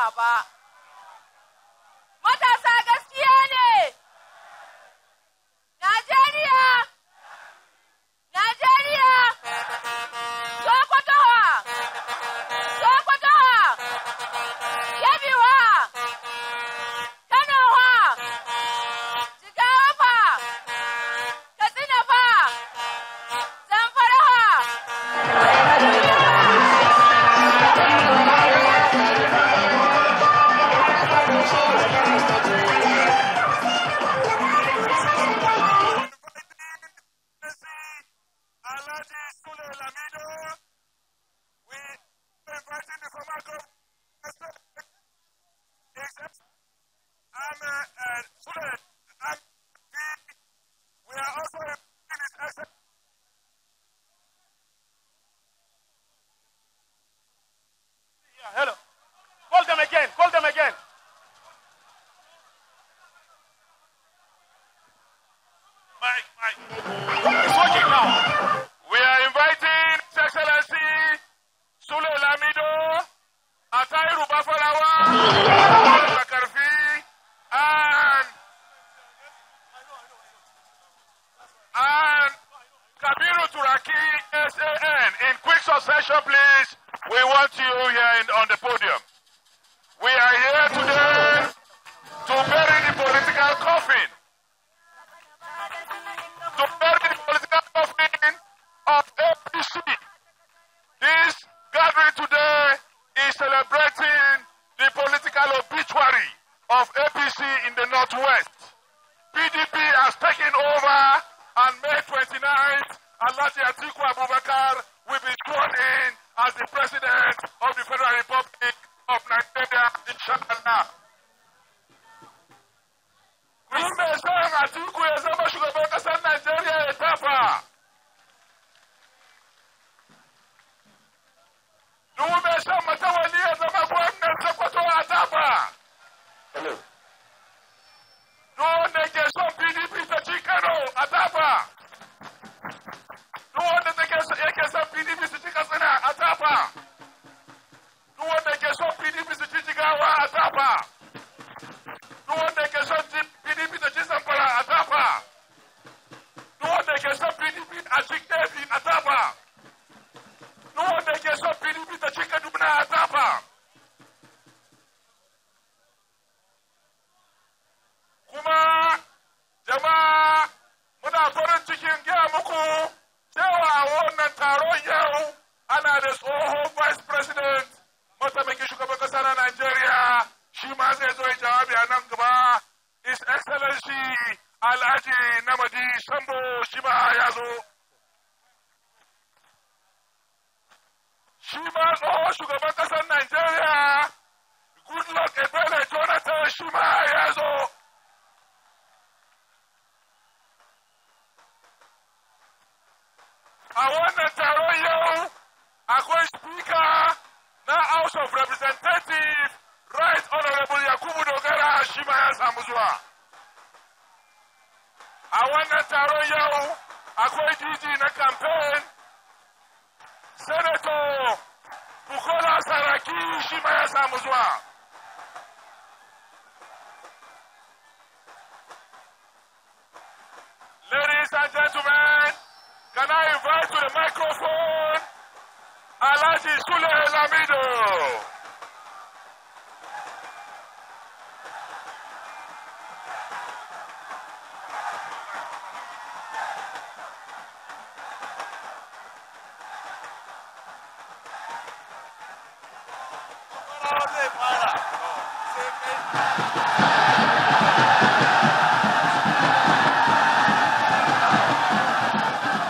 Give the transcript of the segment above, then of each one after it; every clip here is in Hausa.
gama ba. Matasa gaskiya ne. Najeriya! Najeriya! Sokotowa! Sokotowa! Kebiwa! Kanowa! Jigawa fa! Katsina fa! Zamfara fa! Alhaji Sule Lamido, we inviting the former governor. I'm uh, uh, Sule. I'm, we are also inviting his excellence. Yeah, hello. Call them again. Call them again. Mike, Mike. It's working now. We are inviting His Excellency Sule Lamido, Atairu Bafalawa, Bakarfi, and and Kabiru Turaki SAN in quick succession, please. We want you here in, on the podium. We are here today to bury the political coffin to bury the political coffin of APC. This gathering today is celebrating the political obituary of APC in the Northwest. PDP has taken over on May 29th. Alhaji Atiku Abubakar will be sworn in as the President of the Federal Republic of Nigeria, inshallah. Duk mai son Atiku ya zama shugaban ƙasar Najeriya ya tafa. Duk mai son matawali ya zama gwamnan Sokoto a tafa. Duk wanda ke son PDP ta ci Kano a tafa. Duk wanda take so- yake son PDP su ci Katsina a tafa. Duk wanda ke son PDP su ci Jigawa a tafa. duk wanda ke son ji PDP da ji zamfara a tafa, duk wanda ke son PDP a ci Kebbi a tafa, duk wanda ke son PDP da ci Kaduna a tafa. Kuma jama'a muna farin cikin gaya muku cewa a wannan taron yau ana da tsohon vice president mataimakin shugaban kasa na Najeriya shi ma zai zo ya jawabi a nan gaba His Excellency Alhaji Namadi Sambo shi ma ya zo. Shi ma tsohon shugaban kasar Najeriya Goodluck Ebele Jonathan shi ma ya zo. A wannan taron yau akwai speaker na House of Representatives Right Honorable Yakubu Dogara shi ma ya samu zuwa. A wannan taron yau akwai DG na campaign Senator Bukola Saraki shi ma ya samu zuwa. Ladies and gentlemen, can I invite to the microphone Alhaji Sule Lamido?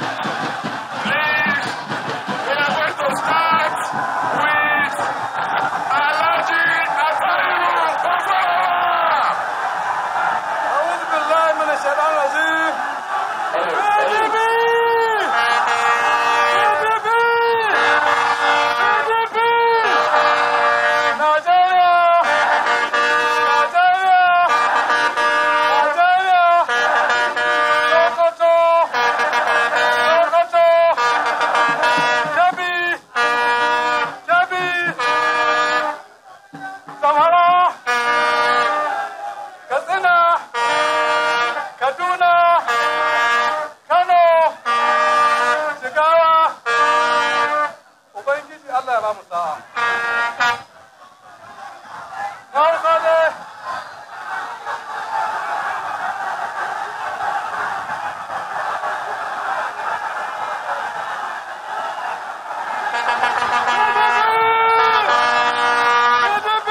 Please, we are going to start with Zamara, Katsina, Kaduna, Kano, Jigawa, Ubangiji Allah ya ba mu sa'a. Na farko dai, PDP!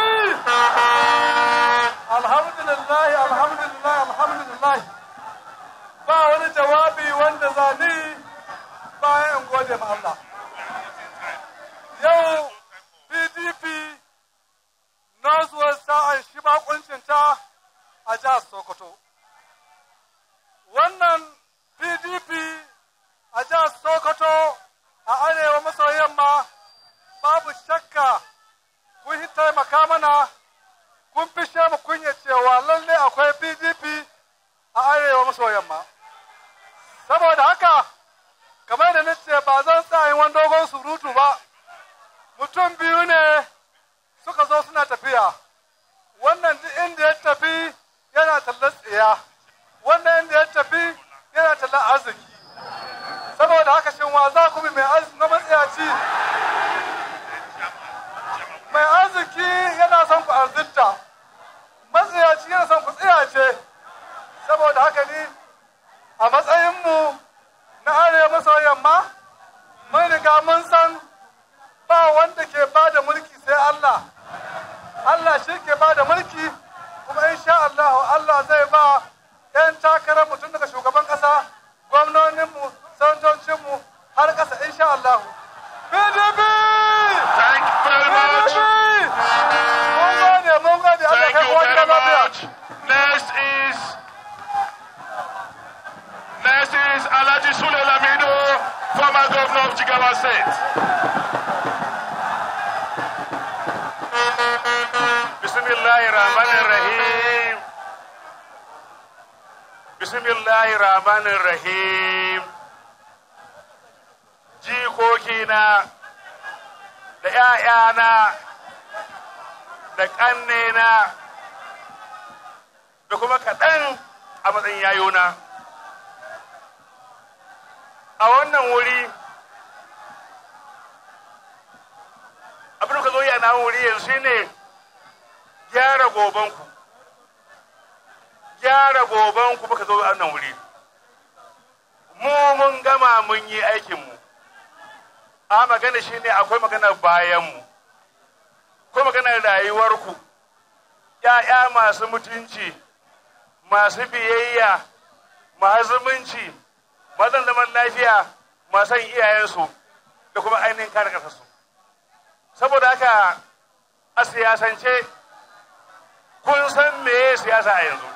Alhamdulillah, alhamdulillah, alhamdulillah. Ba wani jawabi wanda zani bayan in gode ma Allah. Yau PDP Northwest ta shi bakuncinta a jihar Sokoto. Wannan PDP a jihar Sokoto a arewa maso yamma babu shakka kun yi taimaka mana kun fishe mu kunya cewa lalle akwai PDP a arewa maso yamma. Saboda haka, kamar da nace ba zan tsayin wani dogon surutu ba, mutum biyu ne suka zo suna tafiya. Wannan duk inda ya tafi yana tallar tsiya, wannan inda ya tafi yana tallar arziki. Saboda haka shin wa za ku bi mai arziki na matsiyaci? mai arziki yana son ku arzinta matsiyaci yana son ku tsiyace saboda haka ni a matsayinmu na arewa maso yamma mun riga mun san ba wanda ke ba da mulki sai Allah Allah shi ke ba da mulki kuma insha Allah Allah zai ba 'yan takarar mutum daga shugaban ƙasa gwamnoninmu sanatocinmu har ƙasa insha Allah PDP! Thank you very much. Mun gode, mun gode, Allah Thank kai you kowa very gida lafiya. much. Next is next is Alaji Sule Lamido, former governor of Jigawa State. Bismillahirrahmanirrahim. Bismillahirrahmanirrahim. Jikokina da ‘ya'yana da ƙannena da kuma kaɗan a matsayin yayona. A wannan wuri, abin da ka zo yana wuri yanzu shine gyara gobanku. Gyara gobanku muka zo a wannan wuri. Mu mun gama mun yi aikinmu. A magana shine akwai magana bayanmu. Akwai maganar rayuwarku. ‘Ya'ya masu mutunci. masu biyayya masu zumunci mazan zaman lafiya masu iyayensu da kuma ainihin kare ƙasarsu saboda haka a siyasance kun san meye siyasa a yanzu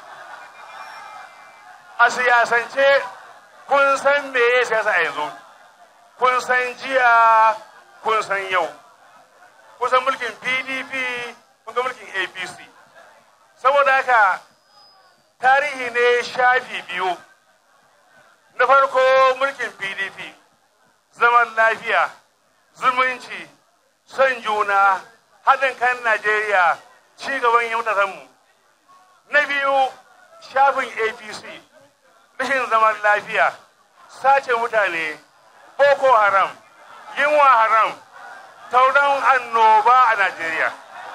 a siyasance kun san meye siyasa a yanzu kun san jiya kun san yau kun san mulkin pdp kun ga mulkin apc saboda haka tarihi ne shafi biyu na farko mulkin pdp zaman lafiya zumunci son juna haɗin kan najeriya ci gaban yautatanmu na biyu shafin apc rashin zaman lafiya sace mutane boko haram yunwa haram tauran annoba a najeriya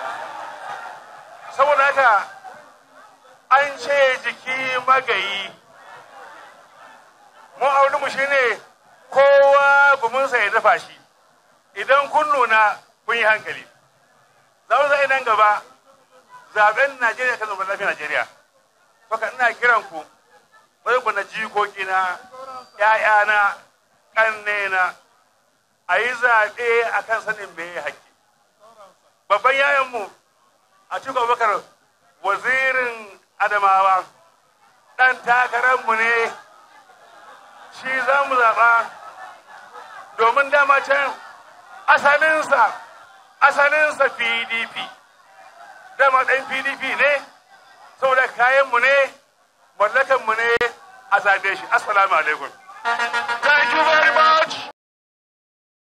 saboda haka an ce jiki magayi mu mu shine kowa guminsa ya dafa shi idan kun nuna kun yi hankali za mu zai nan gaba zaben najeriya kan zaben lafiya najeriya baka ina kiran ku bari ku na jikoki na ƴaƴana ƙannena a yi zaɓe a kan sanin me ya haƙƙi babban yayanmu a cikin abubakar wazirin adamawa ɗan takararmu ne shi za mu zaɓa domin dama can asalinsa asalinsa pdp dama ɗan pdp ne saboda kayanmu ne mallakanmu ne a zaɓe shi assalamu alaikum